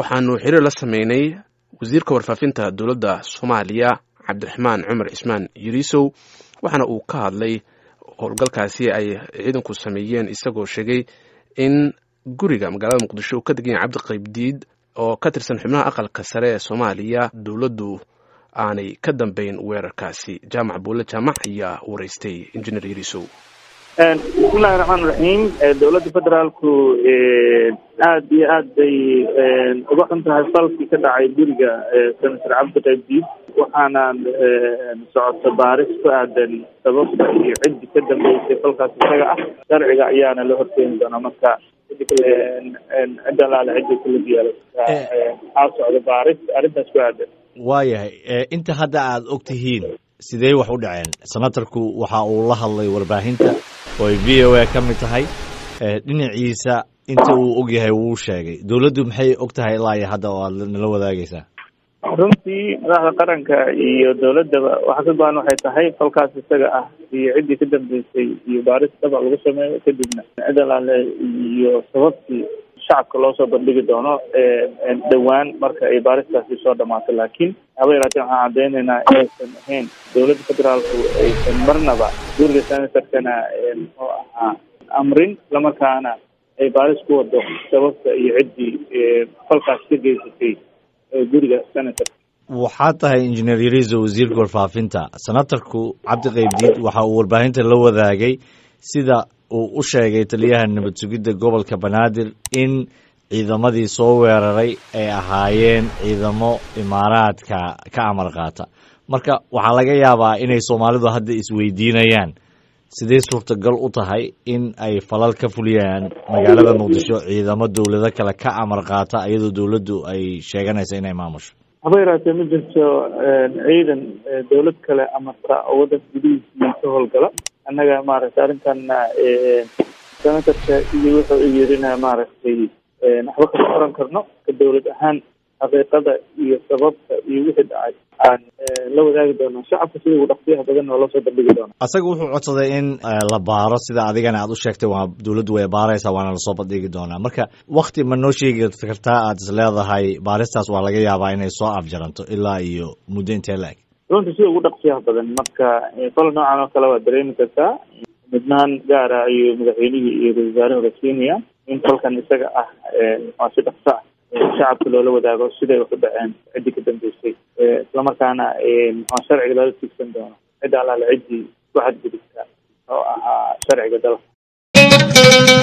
waxaanu xiriir la sameynay wasiirka warfaafinta dowladda soomaaliya cabdiraxmaan cumar cismaan yiriisow waxaana uu ka hadlay howlgalkaasi ay ciidanku sameeyeen isagoo sheegay in guriga magaalada muqdisho uu ka degan yahay cabdi qaybdiid oo ka tirsan xubnaha aqalka sare ee soomaaliya dowladdu aanay ka dambeyn weerarkaasi jaamac buulle jaamac ayaa wareystay injineer yiriisow bismillahi raxmaan raxiim dowladda federaalku aada iyo aad bay uga xun tahay falkii ka dhacay guriga senator cabdi qaybdiid waxaana socota baaris ku aadan sababta iyo ciddi ka dambeysay falkaas isaga ah sharciga ayaana la horkeeni doonaa marka cid alaale ciddi kula diyaalo waxaa socda baaris arrintaas ku aadan waayahay inta hadda aada og tihiin sidee wax u dhaceen senatarku waxa uu la hadlay warbaahinta oo ay v o a ka mid tahay dhinaciisa inta uu og yahay wuu sheegay dowladdu maxay og tahay ilaa iyo hadda oo aada nala wadaagaysaa runtii madaxda qaranka iyo dowladdaba waxa ka go-an waxay tahay falkaas isaga ah iyo ciddii ka dambeysay iyo baaris dabac lagu sameeyo kadibna cid alaale iyo sababtii shacabka loo soo bandhigi doono dhowaan marka ay baaristaasi soo dhamaato laakiin haba yaraatee waxaan caddeynaynaa inaysan ahayn dowladda federaalku aysan marnaba guriga senatorkana muxuu ahaa amrin islamarkaana ay baaris ku wado sababta iyo ciddii falkaas ka geysatay guriga senatorka waxaa tahay injineer yariiso wasiirka warfaafinta senatarku cabdi qaybdiid waxa uu warbaahinta la wadaagay sida uu u sheegay taliyaha nabad sugidda gobolka banaadir in ciidamadii soo weeraray ay ahaayeen ciidamo imaaraadka ka amar qaata marka waxaa laga yaabaa inay soomaalidu hadda isweydiinayaan sidee suurtagal u tahay in ay falal ka fuliyaan magaalada muqdisho ciidamo dowlado kale ka amar qaata iyadoo dowladdu ay sheeganayso inay maamusho haba yaraatee ma jirto ciidan dowlad kale amarta oo waddanka gudihiisii ka howlgala annaga maaragtay arrintana senatorka iyo wuxuu yirina maaragtay waxba kama oran karno ka dowlad ahaan xaqiiqada iyo sababta iyo wixii dhacay aan la wadaagi doonaa shacabka sida ugu dhaqsiyaha badan oo lasoo bandhigi doona asaga wuxuu codsaday in la baaro sida adigana aad u sheegtay waa dowladdu way baaraysaa waana lasoo bandhigi doonaa marka wakti ma noo sheegi kartaa aad is leedahay baaristaas waa laga yaabaa inay soo afjaranto ilaa iyo muddo intee la-eg runta sida ugu dhaqsiyaha badan marka fal noocan oo kale waa dareemi kartaa midnaan gaara ayuu madaxweynihii iyo ra-isul wasaaraha siinaya in falkan isaga ah waa si dhaqso ah shacabka loola wadaago siday wax u dhaceen ciddii ka dambeysay islamarkaana muxua sharciga loola tiigsan doono cidda alaale ciddii ku xadgudubta oo ahaa sharciga dalka